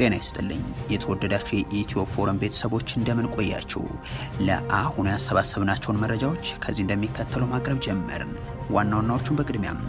ጤና ይስጥልኝ የተወደዳችሁ የኢትዮ ፎረም ቤተሰቦች እንደምን ቆያችሁ? ለአሁኑ ያሰባሰብናቸውን መረጃዎች ከዚህ እንደሚከተለው ማቅረብ ጀመርን። ዋና ዋናዎቹን በቅድሚያም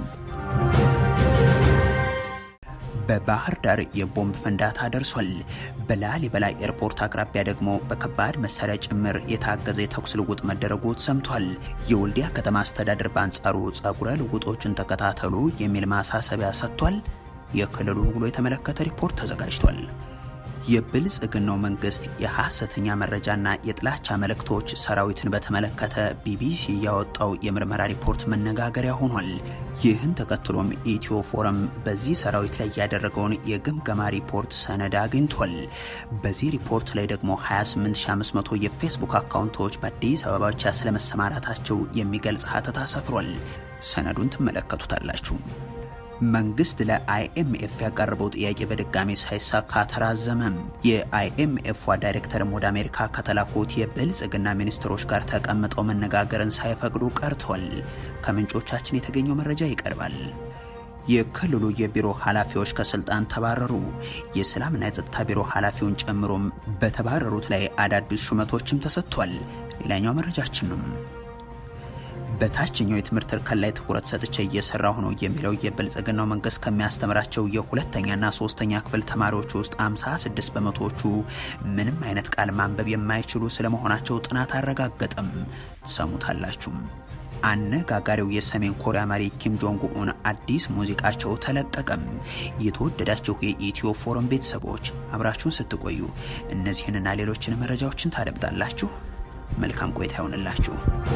በባህር ዳር የቦምብ ፍንዳታ ደርሷል። በላሊበላ ኤርፖርት አቅራቢያ ደግሞ በከባድ መሳሪያ ጭምር የታገዘ የተኩስ ልውውጥ መደረጉ ሰምቷል። የወልዲያ ከተማ አስተዳደር በአንጻሩ ጸጉረ ልውጦችን ተከታተሉ የሚል ማሳሰቢያ ሰጥቷል። የክልሉን ውሎ የተመለከተ ሪፖርት ተዘጋጅቷል። የብልጽግናው መንግስት የሐሰተኛ መረጃና የጥላቻ መልእክቶች ሰራዊትን በተመለከተ ቢቢሲ ያወጣው የምርመራ ሪፖርት መነጋገሪያ ሆኗል። ይህን ተከትሎም ኢትዮ ፎረም በዚህ ሰራዊት ላይ ያደረገውን የግምገማ ሪፖርት ሰነድ አግኝቷል። በዚህ ሪፖርት ላይ ደግሞ 28500 የፌስቡክ አካውንቶች በአዲስ አበባ ብቻ ስለመሰማራታቸው የሚገልጽ ሀተታ ሰፍሯል። ሰነዱን ትመለከቱታላችሁ። መንግስት ለአይኤምኤፍ ያቀረበው ጥያቄ በድጋሚ ሳይሳካ ተራዘመም። የአይኤምኤፏ ዳይሬክተርም ወደ አሜሪካ ከተላኩት የብልጽግና ሚኒስትሮች ጋር ተቀምጠው መነጋገርን ሳይፈቅዱ ቀርቷል። ከምንጮቻችን የተገኘው መረጃ ይቀርባል። የክልሉ የቢሮ ኃላፊዎች ከስልጣን ተባረሩ። የሰላምና የጸጥታ ቢሮ ኃላፊውን ጨምሮም በተባረሩት ላይ አዳዲስ ሹመቶችም ተሰጥቷል። ሌላኛው መረጃችን ነው። በታችኛው የትምህርት እርከን ላይ ትኩረት ሰጥቼ እየሰራሁ ነው የሚለው የብልጽግናው መንግስት ከሚያስተምራቸው የሁለተኛና ሶስተኛ ክፍል ተማሪዎች ውስጥ 56 በመቶዎቹ ምንም አይነት ቃል ማንበብ የማይችሉ ስለመሆናቸው ጥናት አረጋገጠም። ሰሙታላችሁም። አነጋጋሪው የሰሜን ኮሪያ መሪ ኪም ጆንግ ኡን አዲስ ሙዚቃቸው ተለቀቀም። የተወደዳችሁ የኢትዮ ፎረም ቤተሰቦች አብራችሁን ስትቆዩ እነዚህንና ሌሎችን መረጃዎችን ታደምጣላችሁ። መልካም ቆይታ ይሆንላችሁ።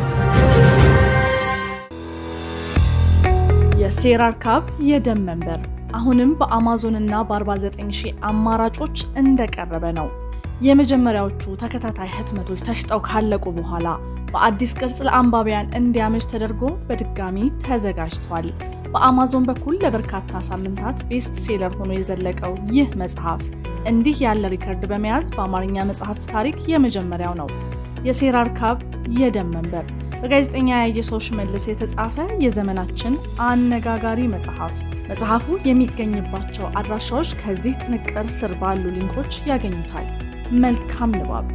የሴራር ካብ የደም መንበር አሁንም በአማዞን እና በ49 ሺህ አማራጮች እንደቀረበ ነው። የመጀመሪያዎቹ ተከታታይ ህትመቶች ተሽጠው ካለቁ በኋላ በአዲስ ቅርጽ ለአንባቢያን እንዲያመች ተደርጎ በድጋሚ ተዘጋጅቷል። በአማዞን በኩል ለበርካታ ሳምንታት ቤስት ሴለር ሆኖ የዘለቀው ይህ መጽሐፍ እንዲህ ያለ ሪከርድ በመያዝ በአማርኛ መጽሐፍት ታሪክ የመጀመሪያው ነው። የሴራር ካብ የደም መንበር በጋዜጠኛ ያየሰው ሽመልስ የተጻፈ የዘመናችን አነጋጋሪ መጽሐፍ። መጽሐፉ የሚገኝባቸው አድራሻዎች ከዚህ ጥንቅር ስር ባሉ ሊንኮች ያገኙታል። መልካም ንባብ።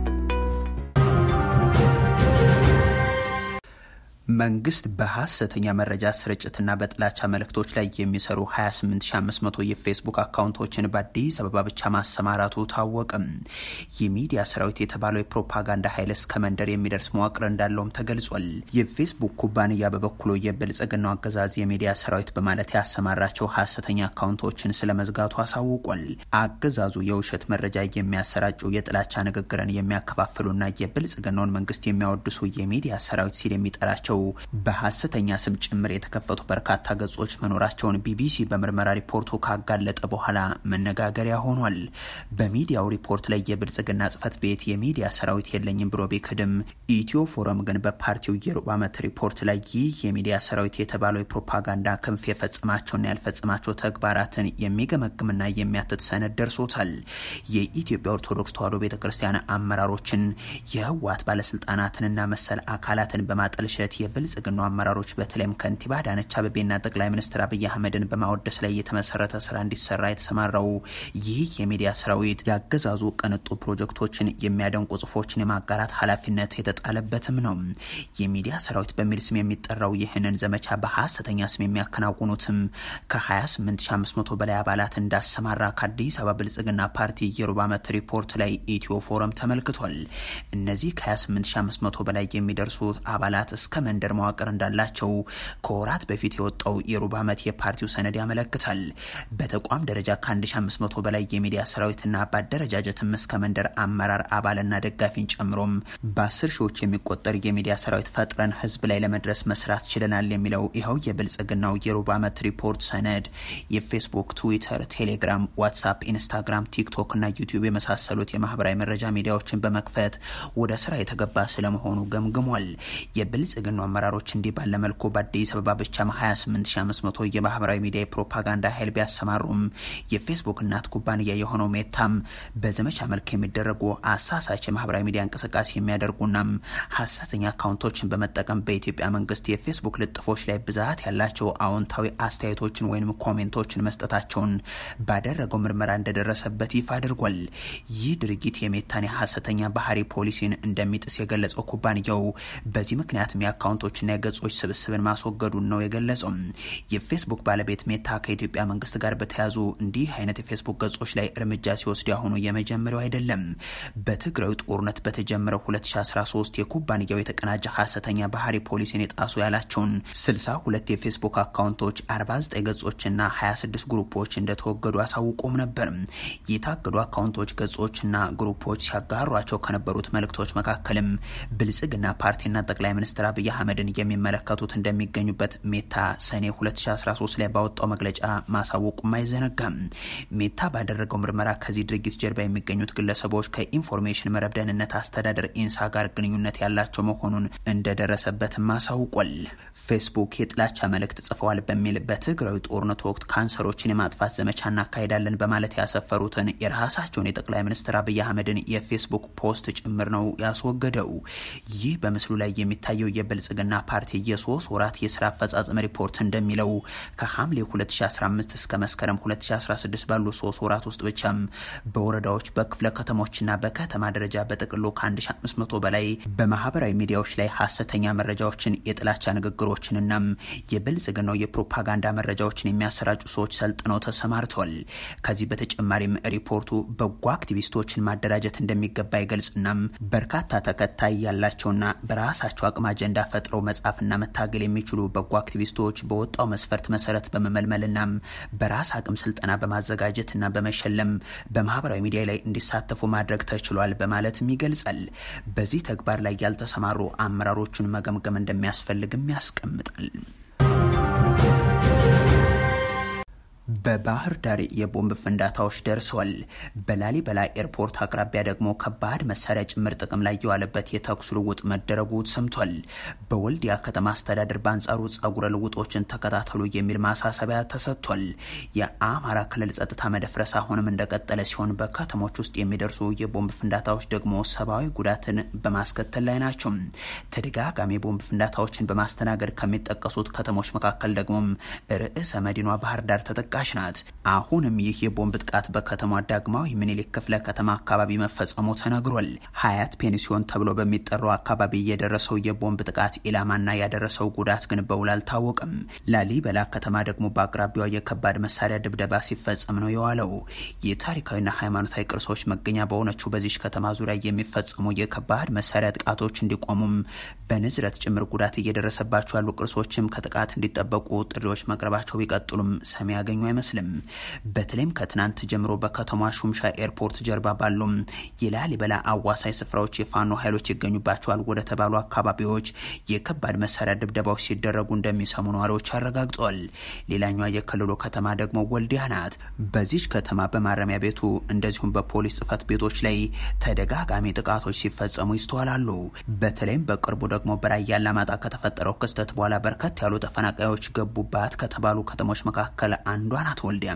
መንግስት በሐሰተኛ መረጃ ስርጭትና በጥላቻ መልእክቶች ላይ የሚሰሩ 28500 የፌስቡክ አካውንቶችን በአዲስ አበባ ብቻ ማሰማራቱ ታወቅም። የሚዲያ ሰራዊት የተባለው የፕሮፓጋንዳ ኃይል እስከ መንደር የሚደርስ መዋቅር እንዳለውም ተገልጿል። የፌስቡክ ኩባንያ በበኩሉ የብልጽግናው አገዛዝ የሚዲያ ሰራዊት በማለት ያሰማራቸው ሐሰተኛ አካውንቶችን ስለመዝጋቱ አሳውቋል። አገዛዙ የውሸት መረጃ የሚያሰራጩ የጥላቻ ንግግርን የሚያከፋፍሉና የብልጽግናውን መንግስት የሚያወድሱ የሚዲያ ሰራዊት ሲል የሚጠራቸው በሐሰተኛ ስም ጭምር የተከፈቱ በርካታ ገጾች መኖራቸውን ቢቢሲ በምርመራ ሪፖርቱ ካጋለጠ በኋላ መነጋገሪያ ሆኗል። በሚዲያው ሪፖርት ላይ የብልጽግና ጽህፈት ቤት የሚዲያ ሰራዊት የለኝም ብሎ ቢክድም ኢትዮ ፎረም ግን በፓርቲው የሩብ ዓመት ሪፖርት ላይ ይህ የሚዲያ ሰራዊት የተባለው የፕሮፓጋንዳ ክንፍ የፈጽማቸውና ያልፈጽማቸው ተግባራትን የሚገመግምና የሚያትት ሰነድ ደርሶታል። የኢትዮጵያ ኦርቶዶክስ ተዋሕዶ ቤተ ክርስቲያን አመራሮችን የህወሓት ባለስልጣናትንና መሰል አካላትን በማጠልሸት የብልጽግናው አመራሮች በተለይም ከንቲባ አዳነች አቤቤና ጠቅላይ ሚኒስትር አብይ አህመድን በማወደስ ላይ የተመሰረተ ስራ እንዲሰራ የተሰማራው ይህ የሚዲያ ሰራዊት ያገዛዙ ቅንጡ ፕሮጀክቶችን የሚያደንቁ ጽሁፎችን የማጋራት ኃላፊነት የተጣለበትም ነው። የሚዲያ ሰራዊት በሚል ስም የሚጠራው ይህንን ዘመቻ በሐሰተኛ ስም የሚያከናውኑትም ከ28500 በላይ አባላት እንዳሰማራ ከአዲስ አበባ ብልጽግና ፓርቲ የሩብ ዓመት ሪፖርት ላይ ኢትዮ ፎረም ተመልክቷል። እነዚህ ከ28500 በላይ የሚደርሱት አባላት እስከ መንደር መዋቅር እንዳላቸው ከወራት በፊት የወጣው የሩብ ዓመት የፓርቲው ሰነድ ያመለክታል። በተቋም ደረጃ ከ1500 በላይ የሚዲያ ሰራዊትና በአደረጃጀትም እስከ መንደር አመራር አባልና ደጋፊን ጨምሮም በአስር ሺዎች የሚቆጠር የሚዲያ ሰራዊት ፈጥረን ህዝብ ላይ ለመድረስ መስራት ችለናል የሚለው ይኸው የብልጽግናው የሩብ ዓመት ሪፖርት ሰነድ የፌስቡክ፣ ትዊተር፣ ቴሌግራም፣ ዋትሳፕ፣ ኢንስታግራም፣ ቲክቶክ እና ዩቲዩብ የመሳሰሉት የማህበራዊ መረጃ ሚዲያዎችን በመክፈት ወደ ስራ የተገባ ስለመሆኑ ገምግሟል። የብልጽግናው አመራሮች እንዲህ ባለ መልኩ በአዲስ አበባ ብቻም 28500 የማህበራዊ ሚዲያ የፕሮፓጋንዳ ኃይል ቢያሰማሩም የፌስቡክ እናት ኩባንያ የሆነው ሜታም በዘመቻ መልክ የሚደረጉ አሳሳች የማህበራዊ ሚዲያ እንቅስቃሴ የሚያደርጉናም ሀሰተኛ አካውንቶችን በመጠቀም በኢትዮጵያ መንግስት የፌስቡክ ልጥፎች ላይ ብዛት ያላቸው አዎንታዊ አስተያየቶችን ወይም ኮሜንቶችን መስጠታቸውን ባደረገው ምርመራ እንደደረሰበት ይፋ አድርጓል። ይህ ድርጊት የሜታን የሀሰተኛ ባህሪ ፖሊሲን እንደሚጥስ የገለጸው ኩባንያው በዚህ ምክንያትም የአካውንቶችና የገጾች ስብስብን ማስወገዱን ነው የገለጸው። የፌስቡክ ባለቤት ሜታ ከኢትዮጵያ መንግስት ጋር በተያዙ እንዲህ አይነት የፌስቡክ ገጾች ላይ እርምጃ ሲወስድ ያሁኑ የመጀመሪያው አይደለም። በትግራዩ ጦርነት በተጀመረው 2013 የኩባንያው የተቀናጀ ሀሰተኛ ባህሪ ፖሊሲን የጣሱ ያላቸውን 62 የፌስቡክ አካውንቶች 49 ገጾችና 26 ግሩፖች እንደተወገዱ አሳውቆም ነበር። የታገዱ አካውንቶች ገጾችና ግሩፖች ሲያጋሯቸው ከነበሩት መልእክቶች መካከልም ብልጽግና ፓርቲና ጠቅላይ ሚኒስትር አብይ አህመድን የሚመለከቱት እንደሚገኙበት ሜታ ሰኔ 2013 ላይ ባወጣው መግለጫ ማሳወቁም አይዘነጋም። ሜታ ባደረገው ምርመራ ከዚህ ድርጊት ጀርባ የሚገኙት ግለሰቦች ከኢንፎርሜሽን መረብ ደህንነት አስተዳደር ኢንሳ ጋር ግንኙነት ያላቸው መሆኑን እንደደረሰበትም አሳውቋል። ፌስቡክ የጥላቻ መልእክት ጽፈዋል በሚል በትግራዊ ጦርነት ወቅት ካንሰሮችን የማጥፋት ዘመቻ እናካሄዳለን በማለት ያሰፈሩትን የራሳቸውን የጠቅላይ ሚኒስትር አብይ አህመድን የፌስቡክ ፖስት ጭምር ነው ያስወገደው። ይህ በምስሉ ላይ የሚታየው የብልጽግና ፓርቲ የሶስት ወራት የስራ አፈጻጸም ሪፖርት እንደሚለው ከሐምሌ 2015 እስከ መስከረም 2016 ባሉ ሶስት ወራት ውስጥ ብቻም በወረዳዎች በክፍለ ከተሞችና በከተማ ደረጃ በጥቅሉ ከ1500 በላይ በማህበራዊ ሚዲያዎች ላይ ሀሰተኛ መረጃዎችን፣ የጥላቻ ንግግሮችንናም የብልጽግናው የፕሮፓጋንዳ መረጃዎችን የሚያሰራጩ ሰዎች ሰልጥነው ተሰማርተዋል። ከዚህ በተጨማሪም ሪፖርቱ በጎ አክቲቪስቶችን ማደራጀት እንደሚገባ ይገልጽናም በርካታ ተከታይ ያላቸውና በራሳቸው አቅም አጀንዳ ፈጥረው መጻፍና መታገል የሚችሉ በጎ አክቲቪስቶች በወጣው መስፈርት መሰረት በመመልመልናም በራስ አቅም ስልጠና በማዘጋጀትና በመሸለም በማህበራዊ ሚዲያ ላይ እንዲሳተፉ ማድረግ ተችሏል በማለትም ይገልጻል። በዚህ ተግባር ላይ ያልተሰማሩ አመራሮቹን መገምገም እንደሚያስፈልግም ያስቀምጣል። በባህር ዳር የቦምብ ፍንዳታዎች ደርሰዋል። በላሊበላ ኤርፖርት አቅራቢያ ደግሞ ከባድ መሳሪያ ጭምር ጥቅም ላይ የዋለበት የተኩስ ልውውጥ መደረጉ ሰምቷል። በወልዲያ ከተማ አስተዳደር በአንጻሩ ጸጉረ ልውጦችን ተከታተሉ የሚል ማሳሰቢያ ተሰጥቷል። የአማራ ክልል ጸጥታ መደፍረስ አሁንም እንደቀጠለ ሲሆን በከተሞች ውስጥ የሚደርሱ የቦምብ ፍንዳታዎች ደግሞ ሰብአዊ ጉዳትን በማስከተል ላይ ናቸው። ተደጋጋሚ የቦምብ ፍንዳታዎችን በማስተናገድ ከሚጠቀሱት ከተሞች መካከል ደግሞ ርዕሰ መዲኗ ባህር ዳር ተጠቃሽ ናት። አሁንም ይህ የቦምብ ጥቃት በከተማ ዳግማዊ ምኒልክ ክፍለ ከተማ አካባቢ መፈጸሙ ተነግሯል። ሀያት ፔንሲዮን ተብሎ በሚጠራው አካባቢ የደረሰው የቦምብ ጥቃት ኢላማና ያደረሰው ጉዳት ግን በውል አልታወቅም። ላሊበላ ከተማ ደግሞ በአቅራቢያው የከባድ መሳሪያ ድብደባ ሲፈጸም ነው የዋለው። የታሪካዊና ሃይማኖታዊ ቅርሶች መገኛ በሆነችው በዚች ከተማ ዙሪያ የሚፈጸሙ የከባድ መሳሪያ ጥቃቶች እንዲቆሙም በንዝረት ጭምር ጉዳት እየደረሰባቸው ያሉ ቅርሶችም ከጥቃት እንዲጠበቁ ጥሪዎች መቅረባቸው ቢቀጥሉም ሰሚ ያገኙ አይመስልም። በተለይም ከትናንት ጀምሮ በከተማ ሹምሻ ኤርፖርት ጀርባ ባሉም የላሊበላ አዋሳኝ ስፍራዎች የፋኖ ኃይሎች ይገኙባቸዋል ወደ ተባሉ አካባቢዎች የከባድ መሳሪያ ድብደባዎች ሲደረጉ እንደሚሰሙ ነዋሪዎች አረጋግጠዋል። ሌላኛዋ የክልሉ ከተማ ደግሞ ወልዲያ ናት። በዚች ከተማ በማረሚያ ቤቱ እንደዚሁም በፖሊስ ጽሕፈት ቤቶች ላይ ተደጋጋሚ ጥቃቶች ሲፈጸሙ ይስተዋላሉ። በተለይም በቅርቡ ደግሞ በራያ አላማጣ ከተፈጠረው ክስተት በኋላ በርከት ያሉ ተፈናቃዮች ገቡባት ከተባሉ ከተሞች መካከል አንዷ ናት ወልዲያ።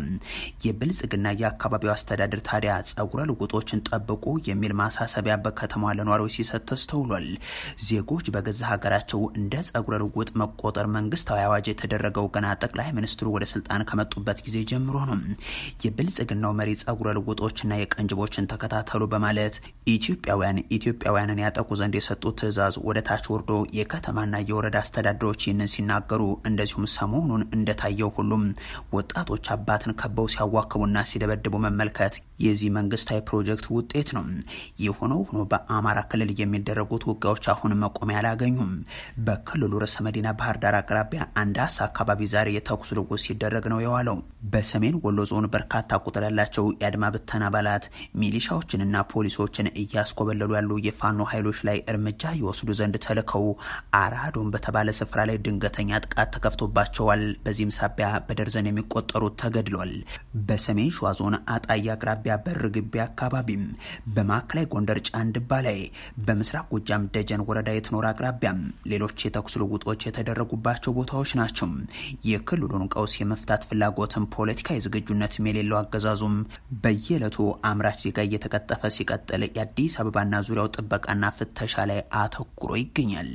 የብልጽግና የአካባቢው አስተዳደር ታዲያ ጸጉረ ልውጦችን ጠብቁ የሚል ማሳሰቢያ በከተማዋ ለነዋሪዎች ሲሰጥ ተስተውሏል። ዜጎች በገዛ ሀገራቸው እንደ ጸጉረ ልውጥ መቆጠር መንግስታዊ አዋጅ የተደረገው ገና ጠቅላይ ሚኒስትሩ ወደ ስልጣን ከመጡበት ጊዜ ጀምሮ ነው። የብልጽግናው መሪ ጸጉረ ልውጦችና የቀንጅቦችን ተከታተሉ በማለት ኢትዮጵያውያን ኢትዮጵያውያንን ያጠቁ ዘንድ የሰጡት ትዕዛዝ ወደ ታች ወርዶ የከተማና የወረዳ አስተዳደሮች ይህንን ሲናገሩ እንደዚሁም ሰሞኑን እንደታየው ሁሉም ወጣቶች አባትን ከበው ሲያዋክቡና ሲደበድቡ መመልከት የዚህ መንግስታዊ ፕሮጀክት ውጤት ነው። የሆነው ሆኖ በአማራ ክልል የሚደረጉት ውጊያዎች አሁንም መቆሚያ አላገኙም። በክልሉ ርዕሰ መዲና ባህር ዳር አቅራቢያ አንዳስ አካባቢ ዛሬ የተኩስ ልውውጥ ሲደረግ ነው የዋለው። በሰሜን ወሎ ዞን በርካታ ቁጥር ያላቸው የአድማ ብተና አባላት ሚሊሻዎችንና ፖሊሶችን እያስኮበለሉ ያሉ የፋኖ ኃይሎች ላይ እርምጃ ይወስዱ ዘንድ ተልከው አራዶን በተባለ ስፍራ ላይ ድንገተኛ ጥቃት ተከፍቶባቸዋል። በዚህም ሳቢያ በደርዘን የሚቆጠሩ የሚቆጠሩት ተገድሏል። በሰሜን ሸዋ ዞን አጣዬ አቅራቢያ በር ግቢ አካባቢም፣ በማዕከላዊ ጎንደር ጫንድባ ላይ፣ በምስራቅ ጎጃም ደጀን ወረዳ የትኖር አቅራቢያም ሌሎች የተኩስ ልውጦች የተደረጉባቸው ቦታዎች ናቸው። የክልሉን ቀውስ የመፍታት ፍላጎትም ፖለቲካዊ ዝግጁነትም የሌለው አገዛዙም በየዕለቱ አምራች ዜጋ እየተቀጠፈ ሲቀጥል የአዲስ አበባና ዙሪያው ጥበቃና ፍተሻ ላይ አተኩሮ ይገኛል።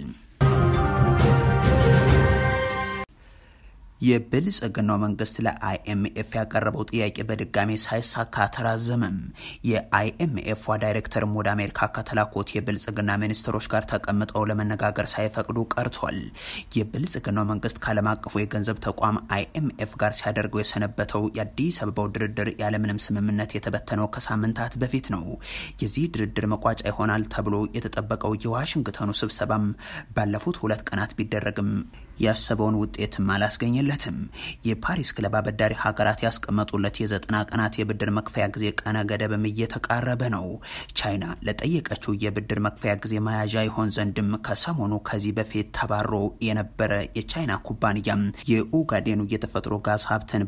የብልጽግናው መንግስት ለአይኤምኤፍ ያቀረበው ጥያቄ በድጋሜ ሳይሳካ ተራዘመም። የአይኤምኤፏ ዳይሬክተርም ወደ አሜሪካ ከተላኩት የብልጽግና ሚኒስትሮች ጋር ተቀምጠው ለመነጋገር ሳይፈቅዱ ቀርቷል። የብልጽግናው መንግስት ከዓለም አቀፉ የገንዘብ ተቋም አይኤምኤፍ ጋር ሲያደርገው የሰነበተው የአዲስ አበባው ድርድር ያለምንም ስምምነት የተበተነው ከሳምንታት በፊት ነው። የዚህ ድርድር መቋጫ ይሆናል ተብሎ የተጠበቀው የዋሽንግተኑ ስብሰባም ባለፉት ሁለት ቀናት ቢደረግም ያሰበውን ውጤትም አላስገኘለትም። የፓሪስ ክለብ አበዳሪ ሀገራት ያስቀመጡለት የዘጠና ቀናት የብድር መክፈያ ጊዜ ቀነ ገደብም እየተቃረበ ነው። ቻይና ለጠየቀችው የብድር መክፈያ ጊዜ መያዣ ይሆን ዘንድም ከሰሞኑ ከዚህ በፊት ተባሮ የነበረ የቻይና ኩባንያም የኡጋዴኑ የተፈጥሮ ጋዝ ሀብትን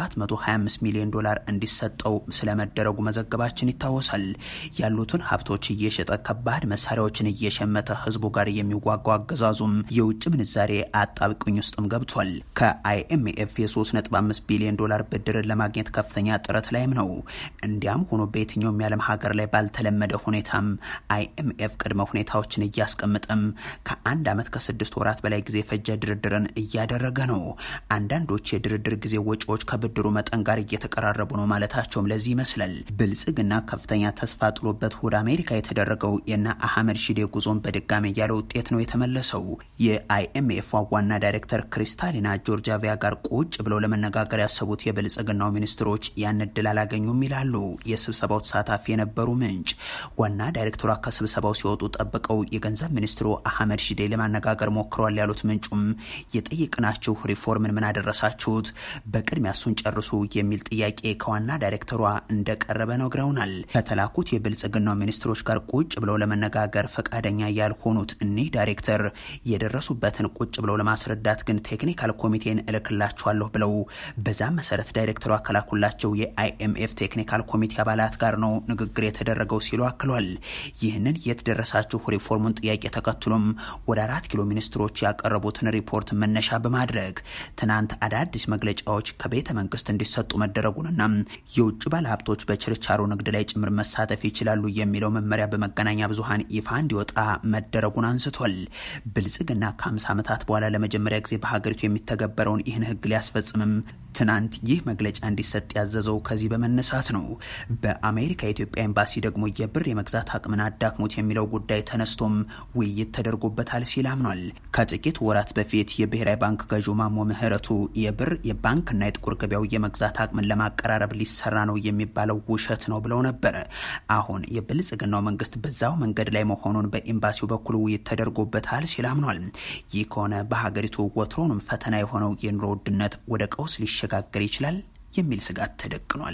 በ725 ሚሊዮን ዶላር እንዲሰጠው ስለመደረጉ መዘገባችን ይታወሳል። ያሉትን ሀብቶች እየሸጠ ከባድ መሳሪያዎችን እየሸመተ ህዝቡ ጋር የሚዋጋው አገዛዙም የውጭ ምንዛሬ አጣብቅኝ ውስጥም ገብቷል። ከአይኤምኤፍ የ3.5 ቢሊዮን ዶላር ብድርን ለማግኘት ከፍተኛ ጥረት ላይም ነው። እንዲያም ሆኖ በየትኛውም የዓለም ሀገር ላይ ባልተለመደ ሁኔታም አይኤምኤፍ ቅድመ ሁኔታዎችን እያስቀምጠም ከአንድ ዓመት ከስድስት ወራት በላይ ጊዜ ፈጀ ድርድርን እያደረገ ነው። አንዳንዶች የድርድር ጊዜ ወጪዎች ከብድሩ መጠን ጋር እየተቀራረቡ ነው ማለታቸውም ለዚህ ይመስላል። ብልጽግና ከፍተኛ ተስፋ ጥሎበት ወደ አሜሪካ የተደረገው የነ አህመድ ሺዴ ጉዞን በድጋሚ ያለ ውጤት ነው የተመለሰው። የአይኤምኤፍ ዋና ዳይሬክተር ክሪስታሊና ጆርጃቪያ ጋር ቁጭ ብለው ለመነጋገር ያሰቡት የብልጽግናው ሚኒስትሮች ያን እድል አላገኙም ይላሉ የስብሰባው ተሳታፊ የነበሩ ምንጭ። ዋና ዳይሬክተሯ ከስብሰባው ሲወጡ ጠብቀው የገንዘብ ሚኒስትሩ አህመድ ሺዴ ለማነጋገር ሞክረዋል ያሉት ምንጩም የጠየቅናችሁ ሪፎርምን ምን አደረሳችሁት? በቅድሚያ እሱን ጨርሱ የሚል ጥያቄ ከዋና ዳይሬክተሯ እንደቀረበ ነግረውናል። ከተላኩት የብልጽግናው ሚኒስትሮች ጋር ቁጭ ብለው ለመነጋገር ፈቃደኛ ያልሆኑት እኒህ ዳይሬክተር የደረሱበትን ቁጭ ብለው ለማስረዳት ግን ቴክኒካል ኮሚቴን እልክላቸዋለሁ ብለው በዛም መሰረት ዳይሬክተሩ አከላኩላቸው የአይኤምኤፍ ቴክኒካል ኮሚቴ አባላት ጋር ነው ንግግር የተደረገው ሲሉ አክሏል። ይህንን የት ደረሳችሁ ሪፎርሙን ጥያቄ ተከትሎም ወደ አራት ኪሎ ሚኒስትሮች ያቀረቡትን ሪፖርት መነሻ በማድረግ ትናንት አዳዲስ መግለጫዎች ከቤተ መንግስት እንዲሰጡ መደረጉንና የውጭ ባለሀብቶች በችርቻሮ ንግድ ላይ ጭምር መሳተፍ ይችላሉ የሚለው መመሪያ በመገናኛ ብዙኃን ይፋ እንዲወጣ መደረጉን አንስቷል። ብልጽግና ከ50 ዓመታት በኋላ ለመጀመሪያ ጊዜ በሀገሪቱ የሚተገበረውን ይህን ህግ ሊያስፈጽምም ትናንት ይህ መግለጫ እንዲሰጥ ያዘዘው ከዚህ በመነሳት ነው። በአሜሪካ የኢትዮጵያ ኤምባሲ ደግሞ የብር የመግዛት አቅምን አዳክሙት የሚለው ጉዳይ ተነስቶም ውይይት ተደርጎበታል ሲል አምኗል። ከጥቂት ወራት በፊት የብሔራዊ ባንክ ገዢው ማሞ ምህረቱ የብር የባንክና የጥቁር ገበያው የመግዛት አቅምን ለማቀራረብ ሊሰራ ነው የሚባለው ውሸት ነው ብለው ነበር። አሁን የብልጽግናው መንግስት በዛው መንገድ ላይ መሆኑን በኤምባሲው በኩል ውይይት ተደርጎበታል ሲል አምኗል። ይህ ከሆነ በሀገሪቱ ወትሮንም ፈተና የሆነው የኑሮ ውድነት ወደ ቀውስ ሊሸጋገር ይችላል የሚል ስጋት ተደቅኗል።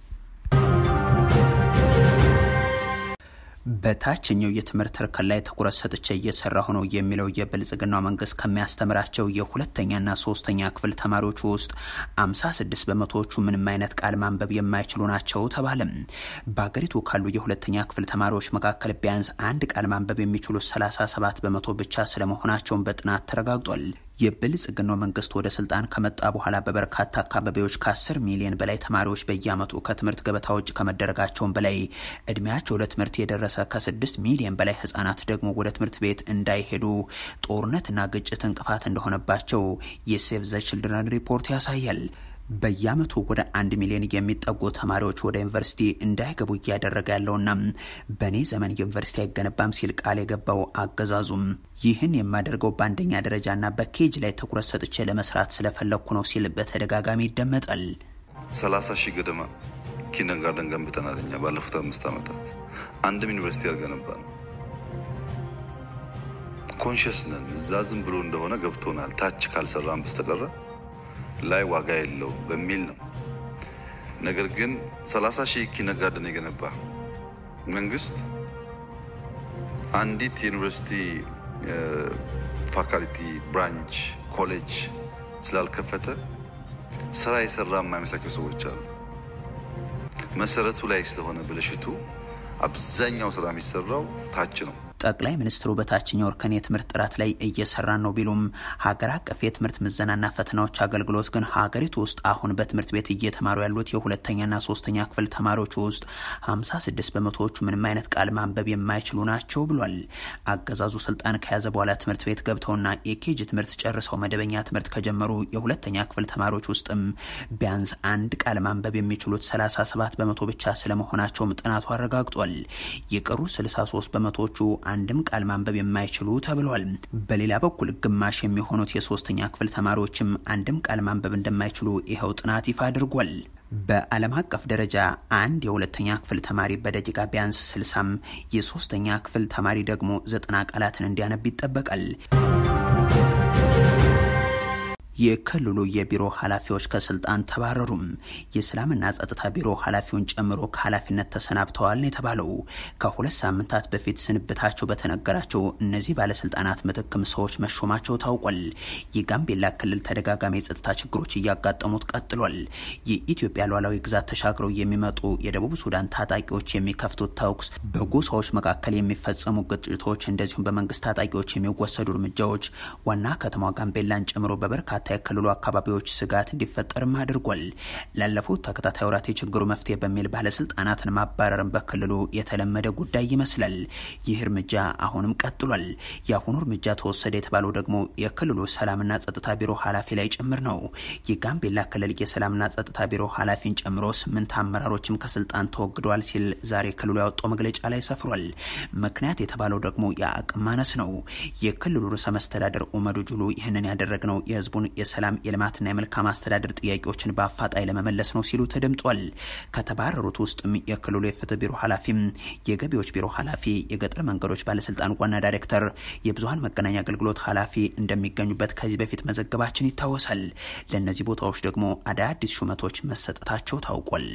በታችኛው የትምህርት እርከን ላይ ትኩረት ሰጥቼ እየሰራሁ ነው የሚለው የብልጽግናው መንግስት ከሚያስተምራቸው የሁለተኛና ሶስተኛ ክፍል ተማሪዎች ውስጥ 56 በመቶዎቹ ምንም አይነት ቃል ማንበብ የማይችሉ ናቸው ተባለም። በሀገሪቱ ካሉ የሁለተኛ ክፍል ተማሪዎች መካከል ቢያንስ አንድ ቃል ማንበብ የሚችሉ 37 በመቶ ብቻ ስለመሆናቸውን በጥናት ተረጋግጧል። የብልጽግናው መንግስት ወደ ስልጣን ከመጣ በኋላ በበርካታ አካባቢዎች ከ10 ሚሊዮን በላይ ተማሪዎች በየዓመቱ ከትምህርት ገበታ ውጭ ከመደረጋቸውን በላይ እድሜያቸው ለትምህርት የደረሰ ከ6 ሚሊዮን በላይ ህጻናት ደግሞ ወደ ትምህርት ቤት እንዳይሄዱ ጦርነትና ግጭት እንቅፋት እንደሆነባቸው የሴቭ ዘ ችልድረን ሪፖርት ያሳያል። በየዓመቱ ወደ አንድ ሚሊዮን የሚጠጉ ተማሪዎች ወደ ዩኒቨርሲቲ እንዳይገቡ እያደረገ ያለውና በእኔ ዘመን ዩኒቨርሲቲ አይገነባም ሲል ቃል የገባው አገዛዙም ይህን የማደርገው በአንደኛ ደረጃና በኬጅ ላይ ትኩረት ሰጥቼ ለመስራት ስለፈለግኩ ነው ሲል በተደጋጋሚ ይደመጣል። ሰላሳ ሺህ ገደማ ኪንደርጋርደን ገንብተናል። እኛ ባለፉት አምስት ዓመታት አንድም ዩኒቨርሲቲ ያልገነባ ነው። ኮንሽስ ነን። እዛ ዝም ብሎ እንደሆነ ገብቶናል። ታች ካልሰራን በስተቀረ ላይ ዋጋ የለው በሚል ነው። ነገር ግን 30 ሺህ ኪንደርጋርደን የገነባ መንግስት አንዲት የዩኒቨርሲቲ ፋካልቲ ብራንች ኮሌጅ ስላልከፈተ ስራ የሰራ የማይመስላቸው ሰዎች አሉ። መሰረቱ ላይ ስለሆነ ብልሽቱ አብዛኛው ስራ የሚሰራው ታች ነው። ጠቅላይ ሚኒስትሩ በታችኛው እርከን የትምህርት ጥራት ላይ እየሰራን ነው ቢሉም ሀገር አቀፍ የትምህርት ምዘናና ፈተናዎች አገልግሎት ግን ሀገሪቱ ውስጥ አሁን በትምህርት ቤት እየተማሩ ያሉት የሁለተኛና ሶስተኛ ክፍል ተማሪዎች ውስጥ 56 በመቶዎቹ ምንም አይነት ቃል ማንበብ የማይችሉ ናቸው ብሏል። አገዛዙ ስልጣን ከያዘ በኋላ ትምህርት ቤት ገብተውና የኬጅ ትምህርት ጨርሰው መደበኛ ትምህርት ከጀመሩ የሁለተኛ ክፍል ተማሪዎች ውስጥም ቢያንስ አንድ ቃል ማንበብ የሚችሉት 37 በመቶ ብቻ ስለመሆናቸውም ጥናቱ አረጋግጧል። የቀሩ 63 በመቶዎቹ አንድም ቃል ማንበብ የማይችሉ ተብሏል። በሌላ በኩል ግማሽ የሚሆኑት የሶስተኛ ክፍል ተማሪዎችም አንድም ቃል ማንበብ እንደማይችሉ ይኸው ጥናት ይፋ አድርጓል። በዓለም አቀፍ ደረጃ አንድ የሁለተኛ ክፍል ተማሪ በደቂቃ ቢያንስ ስልሳም የሶስተኛ ክፍል ተማሪ ደግሞ ዘጠና ቃላትን እንዲያነብ ይጠበቃል። የክልሉ የቢሮ ኃላፊዎች ከስልጣን ተባረሩም። የሰላምና ጸጥታ ቢሮ ኃላፊውን ጨምሮ ከኃላፊነት ተሰናብተዋል ነው የተባለው። ከሁለት ሳምንታት በፊት ስንብታቸው በተነገራቸው እነዚህ ባለስልጣናት ምትክም ሰዎች መሾማቸው ታውቋል። የጋምቤላ ክልል ተደጋጋሚ የጸጥታ ችግሮች እያጋጠሙት ቀጥሏል። የኢትዮጵያ ሉዓላዊ ግዛት ተሻግረው የሚመጡ የደቡብ ሱዳን ታጣቂዎች የሚከፍቱት ተኩስ፣ በጎሳዎች መካከል የሚፈጸሙ ግጭቶች፣ እንደዚሁም በመንግስት ታጣቂዎች የሚወሰዱ እርምጃዎች ዋና ከተማ ጋምቤላን ጨምሮ በበርካታ የክልሉ አካባቢዎች ስጋት እንዲፈጠርም አድርጓል። ላለፉት ተከታታይ ወራት የችግሩ መፍትሄ በሚል ባለስልጣናትን ማባረርን በክልሉ የተለመደ ጉዳይ ይመስላል። ይህ እርምጃ አሁንም ቀጥሏል። የአሁኑ እርምጃ ተወሰደ የተባለው ደግሞ የክልሉ ሰላምና ጸጥታ ቢሮ ኃላፊ ላይ ጭምር ነው። የጋምቤላ ክልል የሰላምና ጸጥታ ቢሮ ኃላፊን ጨምሮ ስምንት አመራሮችም ከስልጣን ተወግደዋል ሲል ዛሬ ክልሉ ያወጣው መግለጫ ላይ ሰፍሯል። ምክንያት የተባለው ደግሞ የአቅም ማነስ ነው። የክልሉ ርዕሰ መስተዳደር ኡመዱ ጁሉ ይህንን ያደረግነው የህዝቡን የሰላም የልማትና የመልካም አስተዳደር ጥያቄዎችን በአፋጣኝ ለመመለስ ነው ሲሉ ተደምጧል። ከተባረሩት ውስጥም የክልሉ የፍትህ ቢሮ ኃላፊም፣ የገቢዎች ቢሮ ኃላፊ፣ የገጠር መንገዶች ባለስልጣን ዋና ዳይሬክተር፣ የብዙሀን መገናኛ አገልግሎት ኃላፊ እንደሚገኙበት ከዚህ በፊት መዘገባችን ይታወሳል። ለእነዚህ ቦታዎች ደግሞ አዳዲስ ሹመቶች መሰጠታቸው ታውቋል።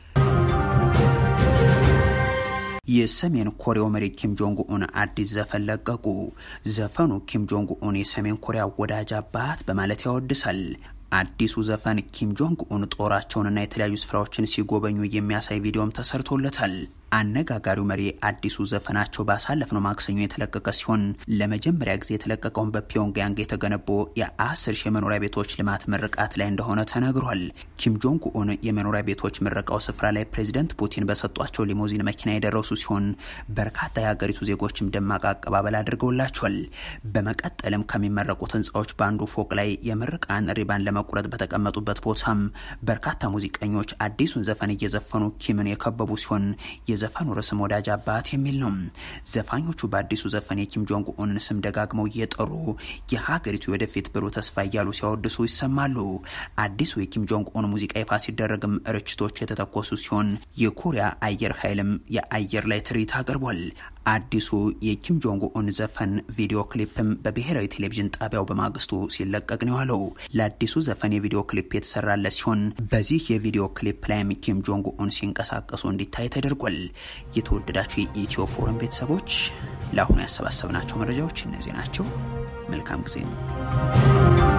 የሰሜን ኮሪያው መሪ ኪም ጆንግ ኡን አዲስ ዘፈን ለቀቁ። ዘፈኑ ኪም ጆንግ ኡን የሰሜን ኮሪያ ወዳጅ አባት በማለት ያወድሳል። አዲሱ ዘፈን ኪም ጆንግ ኡን ጦራቸውንና የተለያዩ ስፍራዎችን ሲጎበኙ የሚያሳይ ቪዲዮም ተሰርቶለታል። አነጋጋሪው መሪ አዲሱ ዘፈናቸው ባሳለፍነው ማክሰኞ የተለቀቀ ሲሆን ለመጀመሪያ ጊዜ የተለቀቀውን በፒዮንግያንግ የተገነቡ የአስር ሺህ የመኖሪያ ቤቶች ልማት ምርቃት ላይ እንደሆነ ተነግሯል። ኪም ጆንግ ኡን የመኖሪያ ቤቶች ምረቃው ስፍራ ላይ ፕሬዚደንት ፑቲን በሰጧቸው ሊሞዚን መኪና የደረሱ ሲሆን በርካታ የሀገሪቱ ዜጎችም ደማቅ አቀባበል አድርገውላቸዋል። በመቀጠልም ከሚመረቁት ህንፃዎች በአንዱ ፎቅ ላይ የምርቃን ሪባን ለመቁረጥ በተቀመጡበት ቦታም በርካታ ሙዚቀኞች አዲሱን ዘፈን እየዘፈኑ ኪምን የከበቡ ሲሆን የዘፈኑ ርዕስም ወዳጅ አባት የሚል ነው። ዘፋኞቹ በአዲሱ ዘፈን የኪም ጆንግ ኡንን ስም ደጋግመው እየጠሩ የሀገሪቱ ወደፊት ብሩህ ተስፋ እያሉ ሲያወድሱ ይሰማሉ። አዲሱ የኪም ጆንግ ኡን ሙዚቃ ይፋ ሲደረግም ርችቶች የተተኮሱ ሲሆን የኮሪያ አየር ኃይልም የአየር ላይ ትርኢት አቅርቧል። አዲሱ የኪም ጆንግ ኡን ዘፈን ቪዲዮ ክሊፕም በብሔራዊ ቴሌቪዥን ጣቢያው በማግስቱ ሲለቀቅ ነው ያለው። ለአዲሱ ዘፈን የቪዲዮ ክሊፕ የተሰራለት ሲሆን በዚህ የቪዲዮ ክሊፕ ላይም ኪም ጆንግ ኡን ሲንቀሳቀሱ እንዲታይ ተደርጓል። የተወደዳችሁ የኢትዮ ፎረም ቤተሰቦች ለአሁኑ ያሰባሰብናቸው መረጃዎች እነዚህ ናቸው። መልካም ጊዜ ነው።